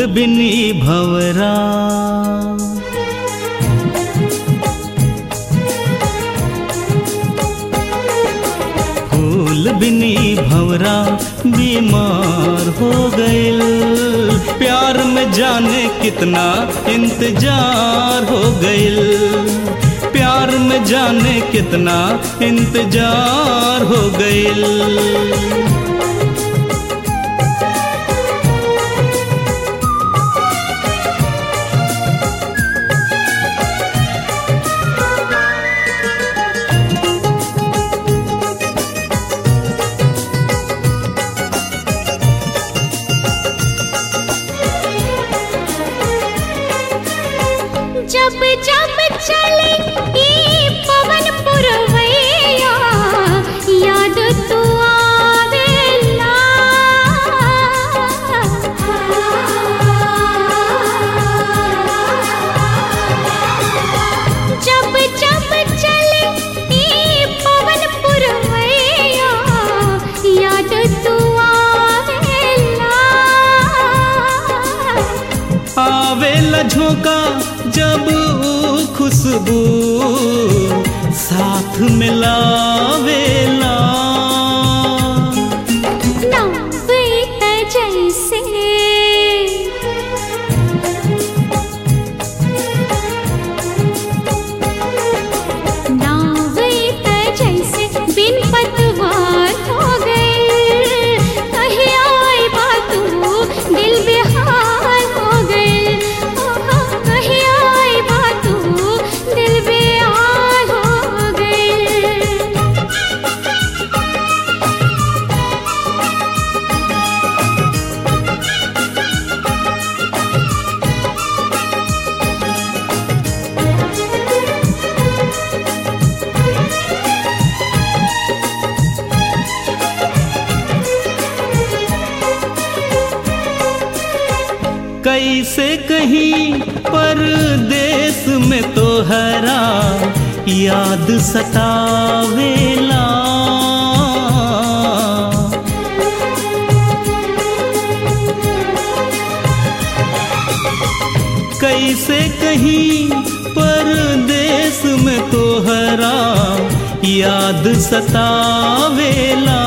फूल बिनी भवरा फूल बिनी भवरा बीमार हो गइल प्यार में जाने कितना इंतजार हो गइल प्यार में जाने कितना इंतजार हो गइल जब जब चले ई पवन पुरवैया याद तू आवेला जब जब चले ई पवन पुरवैया याद तू आवेला आवेला झोंका जब ऊ खुशबू साथ मिलावेला नव्वत जैसे नव्वत जैसे बिन पतवार हो गए कहीं आए बातू दिल बेहाल हो गए कहीं आए बातू दिल बेहाल हो गए कैसे कहीं परदेश में तो हरा याद सतावेला कैसे कहीं परदेश में तो हरा याद सतावेला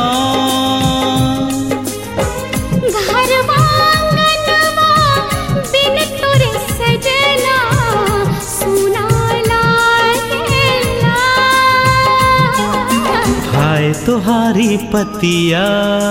घरवा आंगनवा बिन तोरे सजना सुना लागेला हाय तुहारी पतिया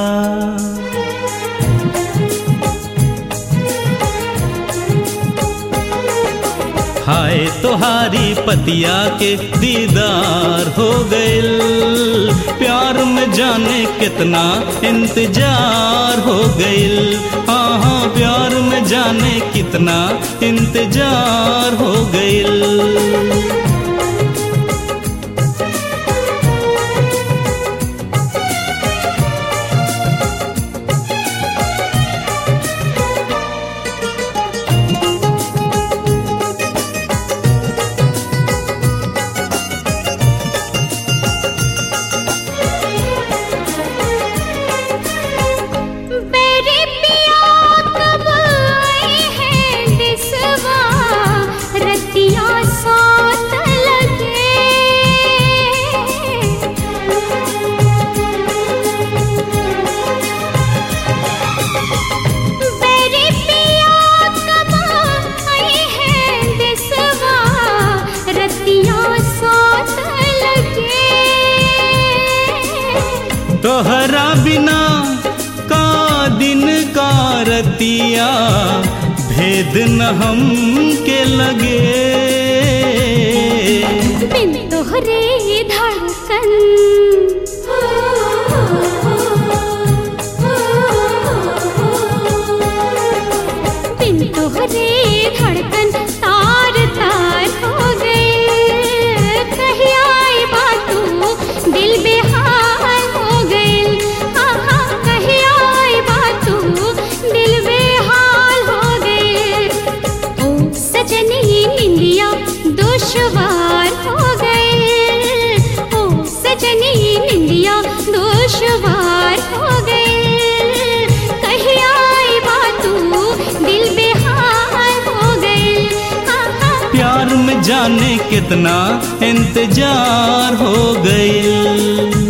हाय तुहारी पतिया के दीदार हो गइल प्यार में जाने कितना इंतजार हो गइल हाँ हाँ प्यार में जाने कितना इंतजार हो गइल मेरे पिया कब आए हैं दिसवा रतिया साथ लगे मेरे पिया कब आए हैं दिसवा रतिया साथ लगे तोहरा बिना का दिन का रतिया भेद न हम के लगे बिन तोहरे धड़कन बिन तोहरे धड़कन तार तार हो गए कहीं आए बातू दिल बेहाल हो गए आहा कहीं आए बातू दिल बेहाल हो गए ओ सजनी निंदी जाने कितना इंतजार हो गई